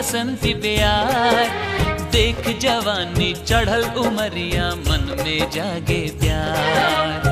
बसंती प्यार देख जवानी चढ़ल उमरिया मन में जागे प्यार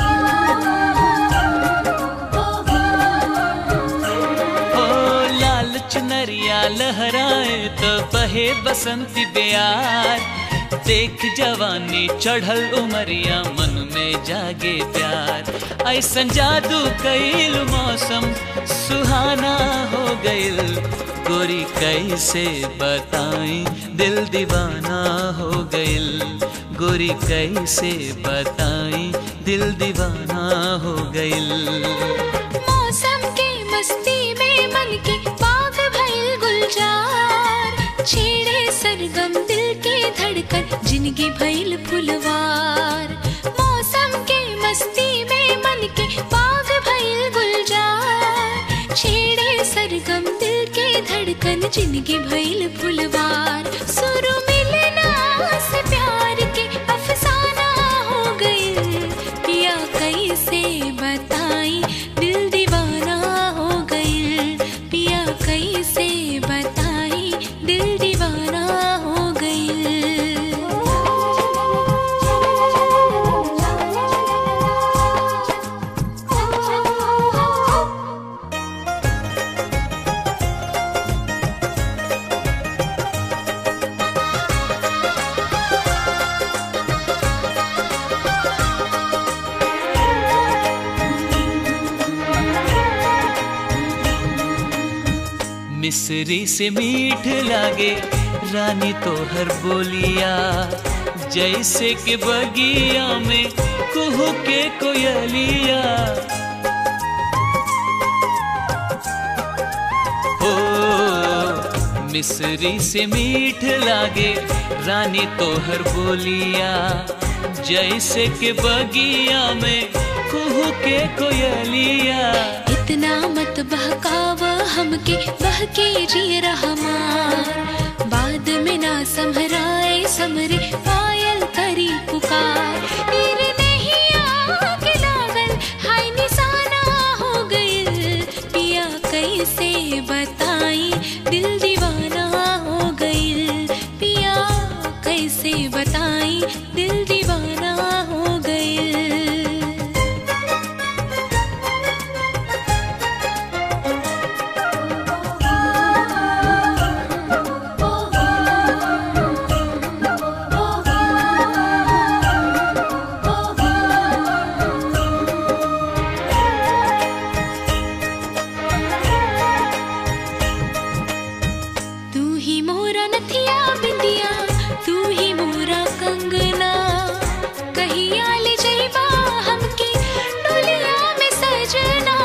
ओ लाल चुनरिया लहराए तो बहे बसंती प्यार देख जवानी चढ़ल उमरिया मन में जागे प्यार ऐसन जादू कैल मौसम सुहाना हो गइल गोरी कैसे बताई दिल दीवाना हो गइल गोरी कैसे बताई दिल दीवाना हो गइल मौसम के मस्ती में मन के बाग भइल गुलजार छेड़े सरगम दिल के धड़कन जिंदगी भइल फुलवार मौसम के मस्ती में मन के बाग भइल गुलजार छेड़े सरगम दिल के धड़कन जिंदगी भइल फुलवार सुर मिलना से प्यार के अफसाना हो गइल पिया कैसे बताई दिल दीवाना हो गइल पिया कैसे बताई दिल दीवाना हो गइल मिसरी से मीठ लागे रानी तो हर बोलिया जैसे के बगिया में कुहू के कोयलिया हो मिसरी से मीठ लागे रानी तो हर बोलिया जैसे के बगिया में कुहू के कोयलिया इतना मत बहकाव हमके बहके जी रहमान बाद में ना समहराए समरे पायल करी पुकार तीर नहीं आके लागल हाय निशाना हो गइल पिया कैसे बताई दिल दीवाना हो गइल पिया कैसे बताई दिल दीवाना हो गइल तू ही मोरा नथिया बिंदिया तू ही मोरा कंगना कहिया ले जइबा हमके डोलिया में सजना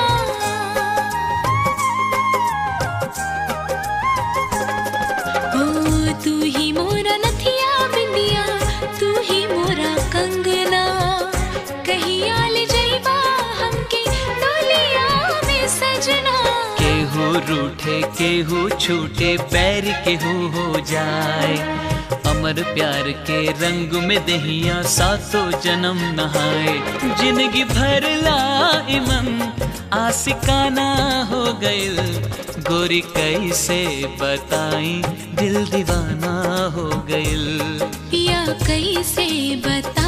ओ तू ही मोरा नथिया बिंदिया तू ही मोरा कंगना कहिया ले जइबा हमके डोलिया में सजना केहू रूठे केहू छूटे पैर केहू हो जाए अमर प्यार के रंग में दहिया सातों जन्म नहाए जिंदगी भर ला इमन आशिकाना हो गइल गोरी कैसे बताई दिल दीवाना हो गइल पिया कैसे बता